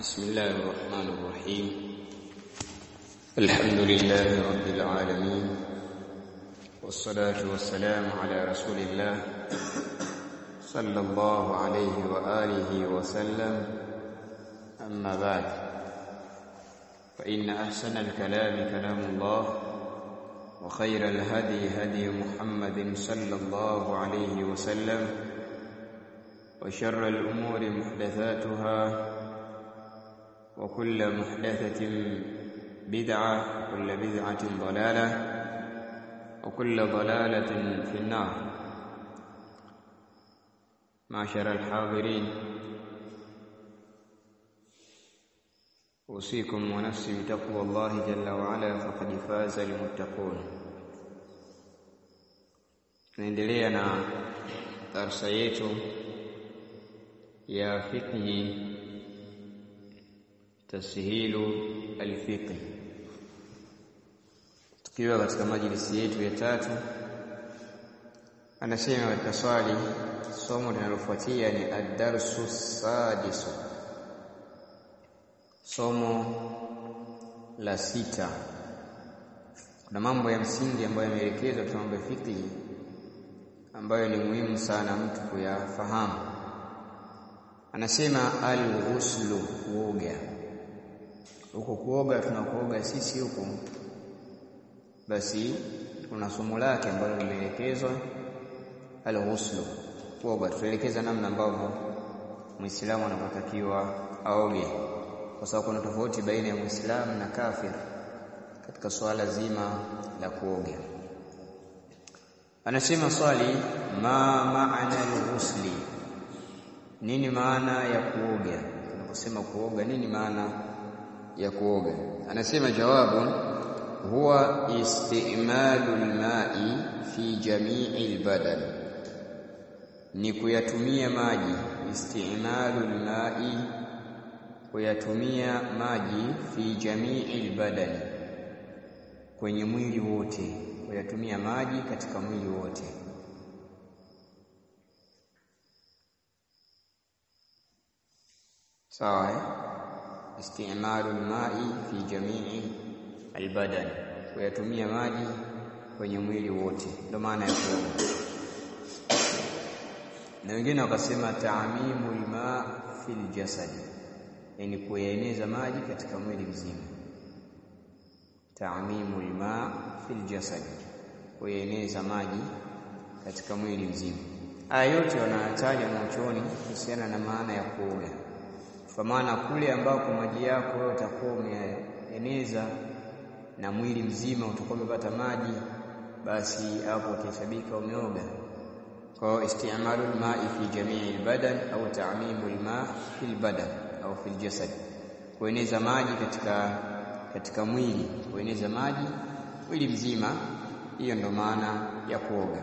بسم الله الرحمن الرحيم الحمد لله رب العالمين والصلاة والسلام على رسول الله صلى الله عليه وآله وسلم أما بعد فإن أحسن الكلام كلام الله وخير الهدي هدي محمد صلى الله عليه وسلم وشر الأمور محدثاتها وكل محدثة بدعة وكل بدعة ضلالة وكل ضلالة في النار معشر الحاضرين أوصيكم ونفسي بتقوى الله جل وعلا فقد فاز المتقون tunaendelea na darsa yetu ya fiqhi tashilu alfiqhi tukiwa katika majlisi yetu ya tatu anasema katika swali somo linalofuatia ni ad-darsu sadisu somo la sita kuna mambo ya msingi ambayo yameelekezwa katika mambo ya fiqhi ambayo ni muhimu sana mtu kuyafahamu anasema al-ghuslu kuoga huko kuoga tunakuoga sisi huko basi kuna somo lake ambalo limeelekezwa al-ghuslu kuoga tutaelekeza namna ambavyo muislamu anapotakiwa aoge kwa sababu kuna tofauti baina ya muislamu na kafir katika swala zima la kuoga anasema swali ma maana al-ghusli nini maana ya kuoga tunaposema kuoga nini maana ya kuoga anasema jawabu huwa istimalu alma'i fi jami'i albadan ni kuyatumia maji istimalu alma'i kuyatumia maji fi jami'i albadan kwenye mwili wote kuyatumia maji katika mwili wote sawa eh? istimalu alma'i fi jami'i albadan kuyatumia maji kwenye mwili wote ndio maana ya kuoga na wengine wakasema ta'mimu alma fil jasad yani kuyaeneza maji katika mwili mzima ta'mimu alma fil jasad kuyaeneza maji katika mwili mzima haya yote wanataja mwachoni kuhusiana na maana ya kuoga kwa maana kule ambako maji yako wewe utakuwa umeeneza na mwili mzima utakuwa umepata maji basi hapo utahesabika umeoga kwa istimalu alma'i fi jami'i albadan au ta'mimu alma' fi albadan au fi aljasad kueneza maji katika katika mwili kueneza maji mwili mzima hiyo ndo maana ya kuoga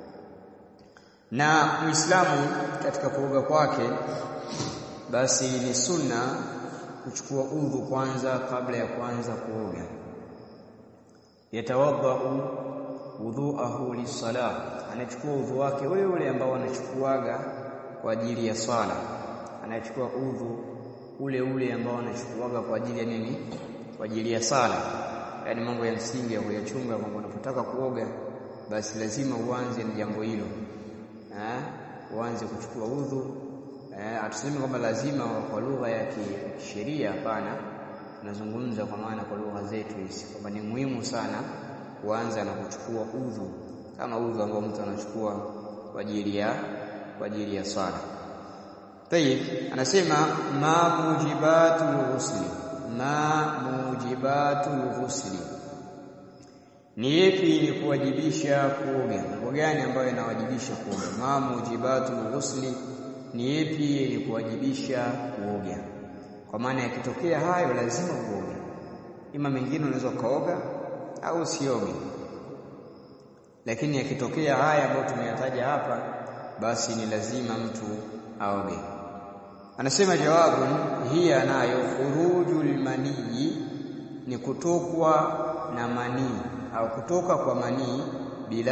na Muislamu katika kuoga kwake basi ni sunna kuchukua udhu kwanza kabla ya kuanza kuoga yatawadhau wudhuahu lisala anachukua udhu wake ule ule ambao anachukuaga kwa ajili ya swala anachukua udhu ule ule ambao anachukuaga kwa ajili ya nini kwa ajili ya sala yaani mambo ya msingi ya kuyachunga kwamba unapotaka kuoga basi lazima uanze na jambo hilo eh uanze kuchukua udhu eh atuseme kwamba lazima kwa lugha ya kisheria hapana tunazungumza kwa maana kwa lugha zetu hizi kwamba ni muhimu sana kuanza na kuchukua udhu kama udhu ambao mtu anachukua kwa ajili ya kwa ajili ya swala Tayib anasema ma mujibatul ghusli ma mujibatul ghusli ni yepi ni kuwajibisha kuoga mambo gani ambayo yanawajibisha kuoga ma mujibatul ghusli ni yepi yenye kuwajibisha kuoga kwa maana yakitokea hayo lazima uoge ima mengine unaweza kaoga au usioge lakini yakitokea haya ambayo tumeyataja hapa basi ni lazima mtu aoge anasema jawabu hiya nayo khurujul manii ni kutokwa na manii au kutoka kwa manii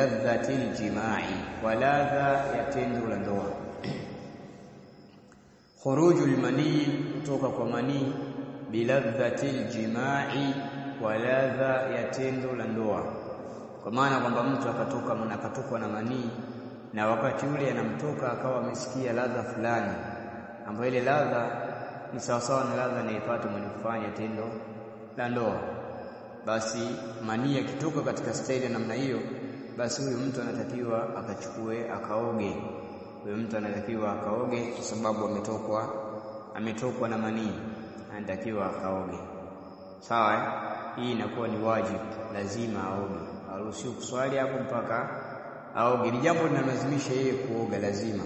biladhatil jimai kwa ladha ya tendo la ndoa khurujul manii kutoka kwa manii biladhatil jimai kwa ladha ya tendo la ndoa kwa maana kwamba mtu akatoka akatokwa na manii na wakati ule anamtoka akawa amesikia ladha fulani ambayo ile ladha ni sawasawa na ladha anayepata mwenye kufanya tendo la ndoa basi manii akitoka katika staili ya namna hiyo basi huyu mtu anatakiwa akachukue akaoge huyu mtu anatakiwa akaoge kwa sababu ametokwa ametokwa na manii anatakiwa akaoge sawa eh? hii inakuwa ni wajibu lazima aoge haruhusiwi kuswali hapo mpaka aoge ni jambo linalazimisha yeye kuoga lazima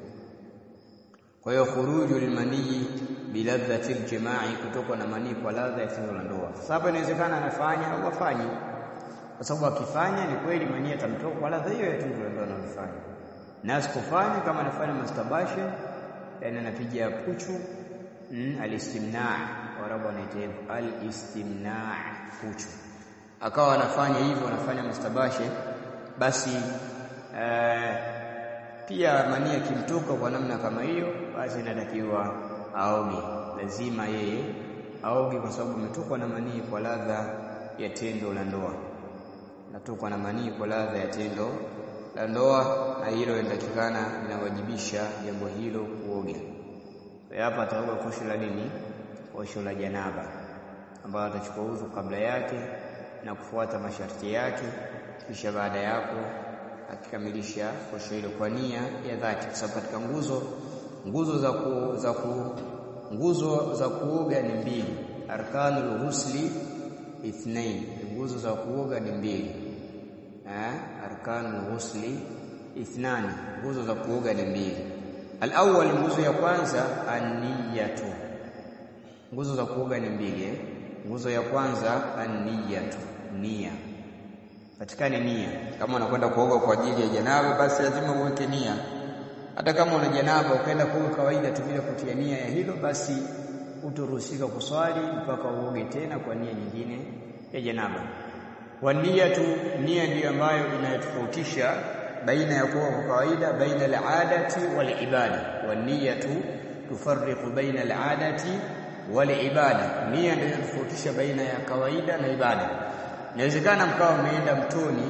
kwa hiyo khuruju lilmanii biladhati ljimai kutokwa na manii kwa ladha ya tendo la ndoa sasa hapa inawezekana anafanya au afanyi kwa sababu akifanya ni kweli manii atamtoka kwa ladha hiyo ya tendo la ndoa analofanya na asikufanya kama anafanya masturbation yani anapiga puchu mm, alistimna warabu wanaita hivyo alistimna puchu akawa anafanya hivyo anafanya masturbation basi uh, pia manii akimtoka kwa namna kama hiyo basi inatakiwa aoge lazima yeye aoge kwa sababu ametokwa na manii kwa ladha ya tendo la ndoa natokwa na manii kwa ladha ya tendo la ndoa na hilo linatakikana linawajibisha jambo hilo kuoga hapa ataoga kosho la nini kosho la janaba ambayo atachukua udhu kabla yake na kufuata masharti yake kisha baada ya hapo akikamilisha kosho hilo kwa nia ya dhati kwa sababu katika nguzo nguzo za ku, za ku, nguzo za kuoga ni mbili arkanul ghusli ithnain nguzo za kuoga ni mbili eh arkanul ghusli ithnani nguzo za kuoga ni mbili alawwal nguzo ya kwanza an-niyatu nguzo za kuoga ni mbili eh? nguzo ya kwanza an-niyatu nia patikane nia kama unakwenda kuoga kwa ajili ya janaba basi lazima uweke nia hata kama una janaba ukaenda kuoga kawaida tu bila kutia nia ya hilo basi utoruhusika kuswali mpaka uoge tena kwa nia nyingine ya janaba waniyatu nia ndiyo ambayo inayotofautisha baina ya kuoga kwa kawaida baina al-adati wal ibada waniyatu tufarriqu baina al-adati wal ibada nia ndiyo inatofautisha baina ya kawaida na ibada inawezekana mkawa mmeenda mtoni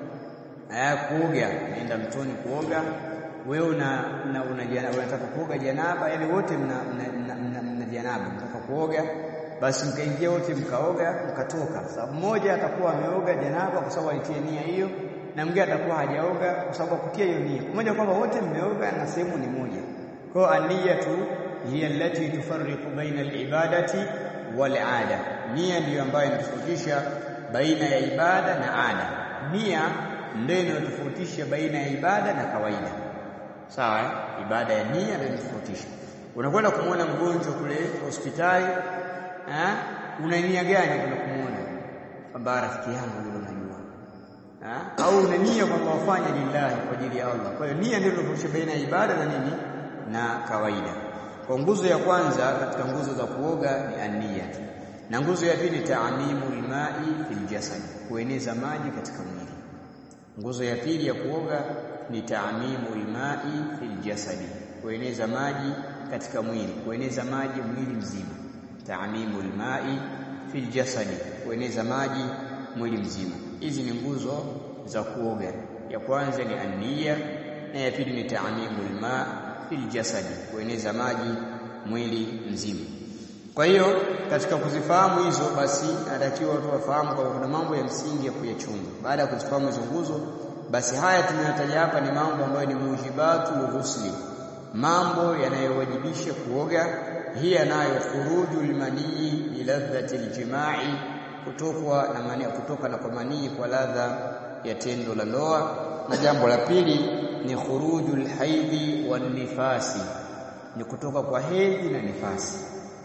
aya kuoga mmeenda mtoni kuoga wewe una, una, una jana, unataka kuoga janaba yani wote mna, mna, mna, mna janaba mtaka kuoga basi mkaingia wote mkaoga mkatoka sababu mmoja atakuwa ameoga janaba kwa sababu alitia nia hiyo na mwingine atakuwa hajaoga kwa sababu kutia hiyo nia mmoja kwamba wote mmeoga na sehemu ni moja kwa aniyatu hiya allati tufarriqu baina al-ibadati wal ada nia ndiyo ambayo inatofautisha baina ya ibada na ada nia ndio inayotofautisha baina ya ibada na kawaida sawa eh? ibada ya nia ndio inatofautisha unakwenda kumwona mgonjwa kule hospitali eh? una nia gani kwenda kumwona kwamba rafiki yangu yule unajua eh? au una nia kwamba wafanye lillahi kwa ajili ya Allah kwa hiyo nia ndio inatofautisha baina ya ibada na nini na kawaida kwa nguzo ya kwanza katika nguzo za kuoga ni ania na nguzo ya pili taamimu almai fil jasad kueneza maji katika mwili nguzo ya pili ya kuoga ni taamimu almai fil jasadi kueneza maji katika mwili kueneza maji mwili mzima taamimu almai fil jasadi kueneza maji mwili mzima hizi ni nguzo za kuoga ya kwanza ni ania na ya pili ni taamimu alma fil jasadi kueneza maji mwili mzima kwa hiyo katika kuzifahamu hizo basi natakiwa watu wafahamu kwamba kuna mambo ya msingi ya kuyachunga baada ya kuzifahamu hizo nguzo basi haya tunayotaja hapa ni mambo ambayo ni mujibatu ghusli mambo yanayowajibisha kuoga hiya nayo khuruju lmanii biladhati ljimai kutokwa na mania kutoka na kwa manii kwa ladha ya tendo la ndoa na jambo la pili ni khuruju lhaidhi wanifasi ni kutoka kwa hedhi na nifasi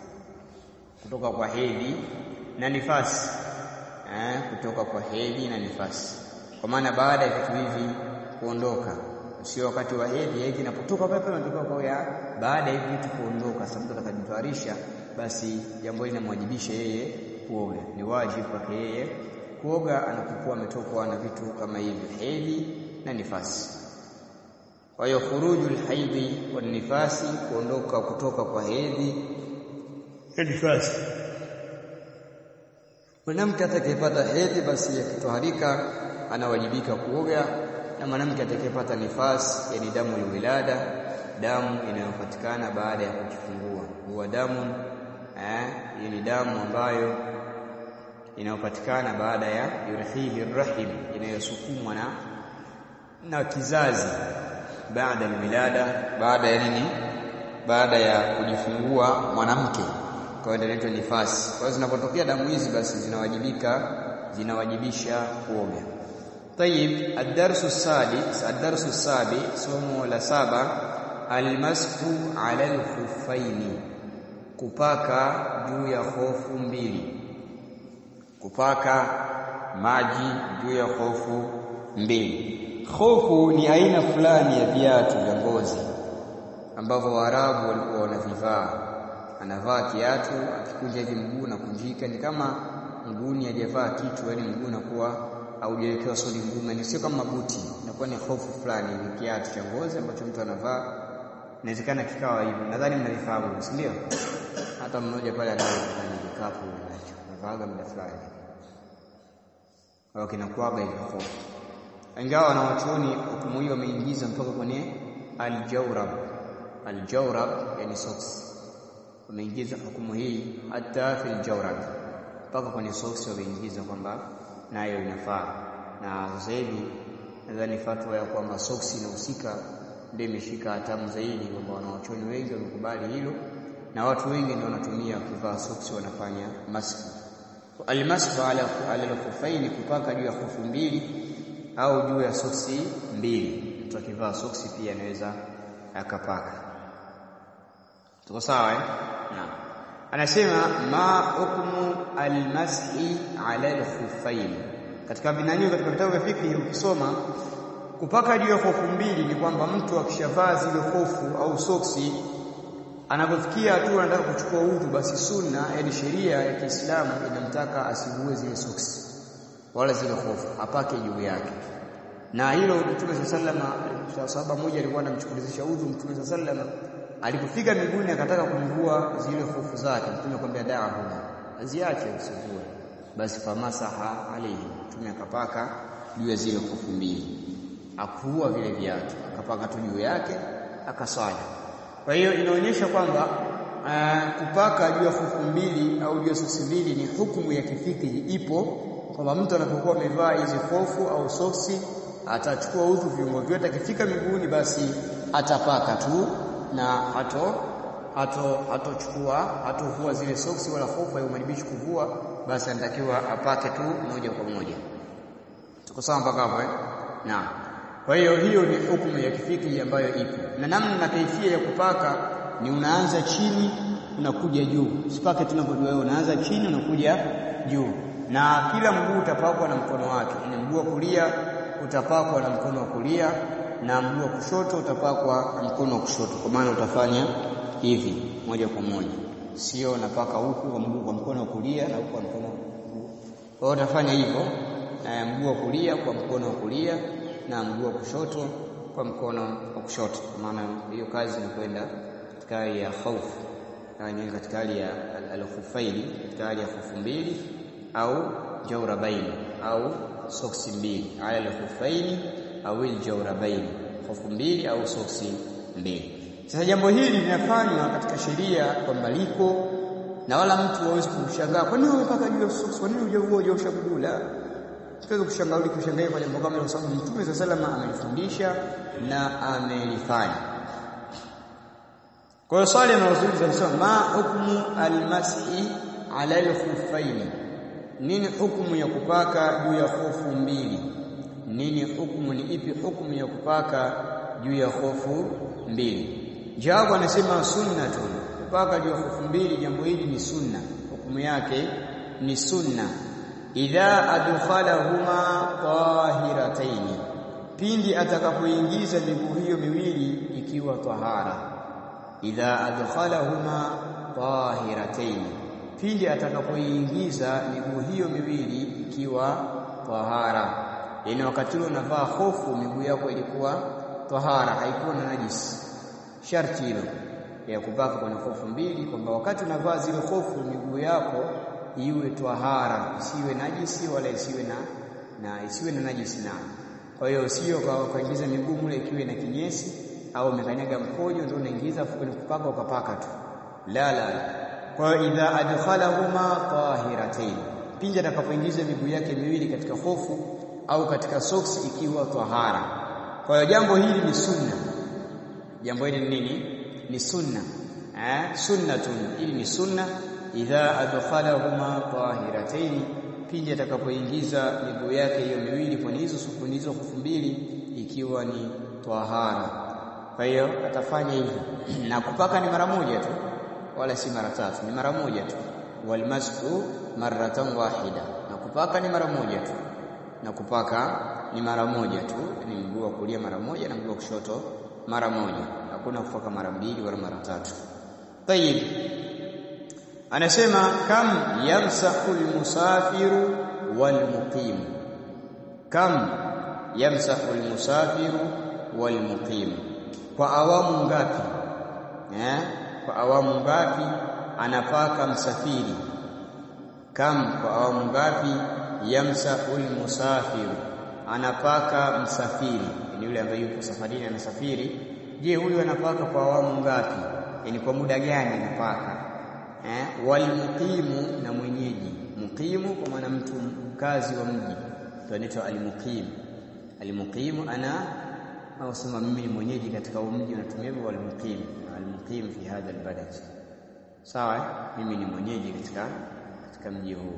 kutoka kwa hedhi na nifasi eh, kutoka kwa hedhi na nifasi kwa maana baada ya vitu hivi kuondoka sio wakati wa hedhi hedhi inapotoka pale pale inatoka kwa ya baada ya hivi vitu kuondoka sasa mtu atakajitwarisha basi jambo hili linamwajibisha yeye kuoga ni wajibu kwake yeye kuoga anapokuwa ametokwa na vitu kama hivyo hedhi na nifasi kwa hiyo khurujul haidhi wan nifasi kuondoka kutoka kwa hedhi na nifasi mwanamke atakayepata hedhi basi akitoharika anawajibika kuoga na mwanamke atakayepata nifasi yani damu ya wilada damu inayopatikana baada ya kujifungua huwa damu eh ni damu ambayo inayopatikana baada ya yurhihi rahim inayosukumwa na na kizazi baada ya wilada baada ya nini baada ya kujifungua mwanamke kwa hiyo inaitwa nifasi kwa hiyo zinapotokea damu hizi basi zinawajibika zinawajibisha kuoga طيب الدرس السادس الدرس السابع somo la saba almashu ala alkhuffaini kupaka juu ya hofu mbili kupaka maji juu ya hofu mbili hofu ni aina fulani ya viatu vya ngozi ambavyo Waarabu walikuwa wanavivaa anavaa kiatu akikunja hivi mguu na kunjika ni kama mguuni hajavaa kitu yani mguu unakuwa haujawekewa soli ngumu ni sio kama buti inakuwa ni hofu fulani ni kiatu cha ngozi ambacho mtu anavaa inawezekana kikawa hivyo nadhani mnavifahamu si ndio hata mmoja pale anayo kwenye vikapu nacho anavaaga muda fulani au kinakuaga hivyo hofu ingawa wanawachuoni hukumu hiyo wameingiza mpaka kwenye aljawrab aljawrab yani socks wameingiza hukumu hii hata fil jawrab mpaka kwenye socks wameingiza kwamba nayo inafaa na sasa hivi nadhani fatwa ya kwamba socks inahusika ndio imeshika hatamu zaidi kwamba wanawachuoni wengi wamekubali hilo na watu wengi ndio wanatumia kuvaa socks wanafanya maski almashu ala ala al kupaka juu ya hofu mbili au juu ya soksi mbili mtu akivaa soksi pia anaweza akapaka tuko sawa eh naam anasema ma hukmu almashi ala alkhuffain katika vinanio katika vitabu vya fiqh ukisoma kupaka juu ya hofu mbili ni kwamba mtu akishavaa zile hofu au soksi anapofikia hatua anataka kuchukua udhu basi sunna yani sheria ya Kiislamu inamtaka asigue zile soksi wala zile hofu apake juu yake na hilo Mtume sallama sahaba mmoja alikuwa anamchukulizisha udhu Mtume sallama alipofika miguuni akataka kumvua zile hofu zake Mtume akamwambia da'ahu aziache usivue basi famasaha alayhi Mtume akapaka juu ya zile hofu mbili akuvua vile viatu akapaka tu juu yake akaswali kwa hiyo inaonyesha kwamba uh, kupaka juu ya hofu mbili au juu ya soksi mbili ni hukumu ya kifiki ipo kwamba mtu anapokuwa amevaa hizi hofu au soksi atachukua udhu viungo vyote akifika miguuni basi atapaka tu na hato hato hatochukua hatovua zile soksi wala hofu haimwadibishi kuvua basi anatakiwa apake tu moja kwa moja tuko sawa mpaka hapo eh naam kwa hiyo hiyo ni hukumu ya kifiki ambayo ipo na namna na kaifia ya kupaka ni unaanza chini unakuja juu usipake tunavyojua wewe unaanza chini unakuja juu na kila mguu utapakwa na mkono wake ni mguu wa kulia utapakwa na mkono wa kulia na mguu wa kushoto utapakwa na mkono wa kushoto kwa maana utafanya hivi moja kwa moja sio napaka huku kwa mguu kwa mkono wa kulia na huku kwa mkono wa kwa hiyo utafanya hivyo na mguu wa kulia kwa mkono wa kulia na mguu wa kushoto kwa mkono wa kushoto kwa maana hiyo kazi inakwenda katika hali ya khaufu yani katika hali ya al-khufaili katika hali ya khufu mbili au jawrabaini au soksi mbili ala al-khufaini au al-jawrabaini khufu mbili au soksi mbili sasa jambo hili linafanywa katika sheria kwa maliko na wala mtu hawezi kushangaa kwa nini umepaka juu ya soksi kwa nini hujavua hujaosha kudula tuweze kushangaa kushangaa kwa jambo kama hilo sababu Mtume صلى الله عليه amelifundisha na amelifanya kwa hiyo swali linalozuliza linasema ma hukmu almashi ala alkhuffaini nini hukumu ya kupaka juu ya hofu mbili nini hukumu ni ipi hukumu ya kupaka juu ya hofu mbili jawabu anasema sunnatun kupaka juu ya hofu mbili jambo hili ni sunna hukumu yake ni sunna idha adkhalahuma tahirataini pindi atakapoingiza miguu hiyo miwili ikiwa tahara idha adkhalahuma tahirataini pindi atakapoingiza miguu hiyo miwili ikiwa tahara yani wakati ule unavaa hofu miguu yako ilikuwa tahara haikuwa na najisi sharti hilo ya kupaka kwenye hofu mbili kwamba wakati unavaa zile hofu miguu yako iwe tahara isiwe najisi wala isiwe na na isiwe na najisi na kwa hiyo sio kaingiza miguu mule ikiwe na kinyesi au umekanyaga mkojo ndio unaingiza kwenye kupaka ukapaka tu la la kwa hiyo idha adkhalahuma tahiratayn pindi atakapoingiza miguu yake miwili katika hofu au katika soksi ikiwa tahara kwa hiyo jambo hili ni sunna jambo hili ni nini ni sunna eh sunnatun ili ni sunna idha adkhalahuma tahiratayn pindi atakapoingiza miguu yake hiyo miwili kwenye hizo sukuni hizo hofu mbili ikiwa ni tahara kwa hiyo atafanya hivyo na kupaka ni mara moja tu wala si mara tatu ni mara moja tu walmasku marratan wahida na kupaka ni mara moja tu na kupaka ni mara moja tu ni mguu wa kulia mara moja na mguu wa kushoto mara moja hakuna kupaka mara mbili wala mara tatu tayib anasema kam yamsahu almusafiru walmuqim kam yamsahu almusafiru walmuqim kwa awamu ngapi eh kwa awamu ngapi anapaka msafiri kam kwa awamu ngapi yamsahu almusafiru anapaka msafiri ni yule ambaye yuko safarini anasafiri je huyu anapaka kwa awamu ngapi yani kwa muda gani anapaka eh walmuqimu na mwenyeji muqimu kwa maana mtu mkazi wa mji ndio anaitwa almuqim almuqimu ana au sema mimi ni mwenyeji katika mji unatumia hivyo almuqim almuqim fi hadha albalad sawa mimi ni mwenyeji katika katika mji huu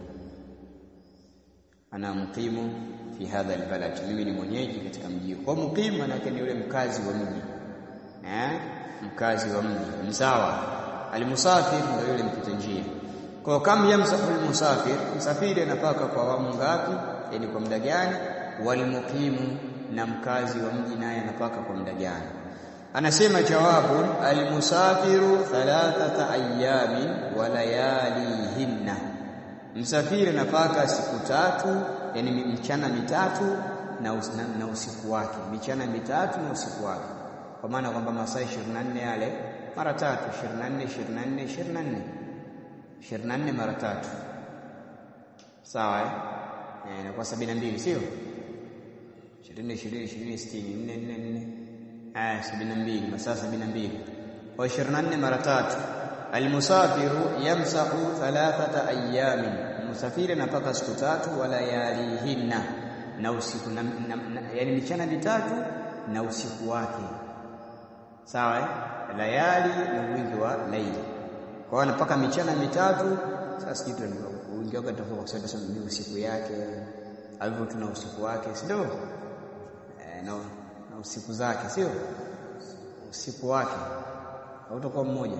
ana muqimu fi hadha albalad mimi ni mwenyeji katika mji huu kwa muqim maana ni yule mkazi wa mji eh mkazi wa mji msawa almusafir ndio yule mpita njia kwa kam yamsahu almusafir msafiri anapaka kwa awamu ngapi yani kwa muda gani walmuqimu na mkazi wa mji naye anapaka kwa muda gani anasema jawabu almusafiru thalathata ayamin wa layalihinna msafiri anapaka siku tatu yani mchana mitatu na, us, na, na usiku wake michana mitatu na usiku wake kwa maana kwamba masaa 24 yale mara tatu 24 24 24 24 mara tatu sawa eh eh kwa 72 sio 20 20 20 60 4 4 4 ah 72 masaa 72 kwa 24 mara tatu almusafiru yamsahu thalathata ayamin musafiri anapaka siku tatu wala yalihinna na usiku na, na, na, yani michana mitatu na usiku wake sawa eh layali na wingi wa laili kwa hiyo anapaka michana mitatu sasa kitu wingi wake tofauti kwa sababu sasa ni usiku yake alivyo tuna usiku wake si ndio eh, na, na usiku zake sio usiku wake hautakuwa mmoja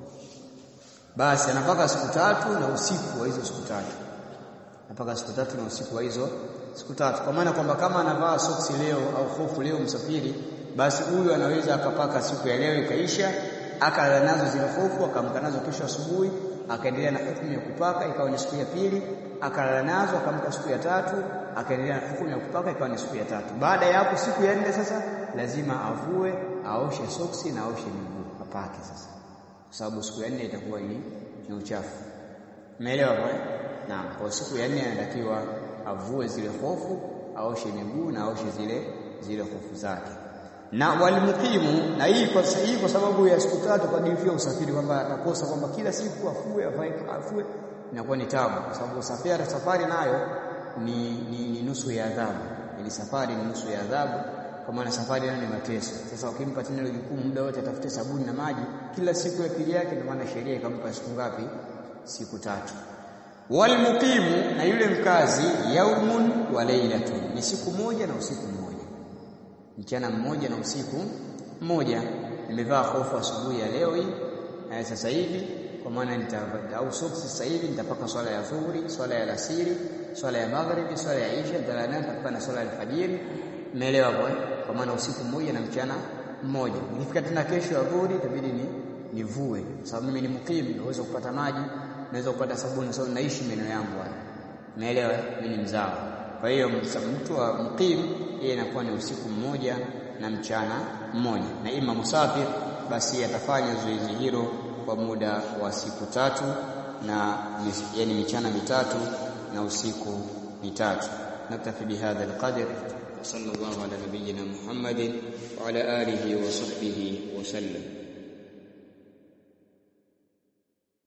basi anapaka siku tatu na usiku wa hizo siku tatu anapaka siku tatu na usiku wa hizo siku tatu kwa maana kwamba kama anavaa soksi leo au hofu leo msafiri basi huyu anaweza akapaka siku ya leo ikaisha akala nazo zile hofu akamka nazo kesho asubuhi akaendelea na hukumu ya kupaka ikawa ni siku ya pili akalala nazo akamka siku ya tatu akaendelea na hukumu ya kupaka ikawa ni siku ya tatu baada ya hapo siku ya nne sasa lazima avue aoshe soksi na aoshe miguu apake sasa kwa sababu siku ya nne itakuwa ni, ni uchafu umeelewa kwa naam kwa siku ya nne anatakiwa avue zile hofu aoshe miguu na aoshe zile zile hofu zake na walimukimu na hii kwa hii kwa sababu ya siku tatu kwa ajili ya usafiri kwamba atakosa kwamba kila siku afue afue afue inakuwa ni tabu kwa sababu safari safari nayo ni, ni, ni nusu ya adhabu ili safari ni nusu ya adhabu kwa maana safari nayo ni mateso sasa ukimpa tena ile jukumu muda wote atafute sabuni na maji kila siku ya pili yake ndio maana sheria ikampa siku ngapi siku tatu walmuqimu na yule mkazi yaumun wa lailatun ni siku moja na usiku mmoja mchana mmoja na usiku mmoja nimevaa hofu asubuhi ya leo hii na sasa hivi kwa maana nitavaa au soksi sasa hivi nitapaka swala ya dhuhuri swala ya alasiri swala ya magharibi swala ya isha dalana nitapaka na swala ya alfajiri umeelewa kwa kwa maana usiku mmoja na mchana mmoja nikifika tena kesho ya dhuhuri itabidi ni nivue kwa sababu mimi ni mukim naweza kupata maji naweza kupata sabuni sababu naishi meno yangu haya umeelewa mimi ni mzao kwa hiyo mtu wa mukim yeye inakuwa ni usiku mmoja na mchana mmoja na ima musafir basi atafanya zoezi hilo kwa muda wa siku tatu na yani michana mitatu na usiku mitatu naktafi bihadha alqadr صلى الله على نبينا محمد وعلى آله وصحبه وسلم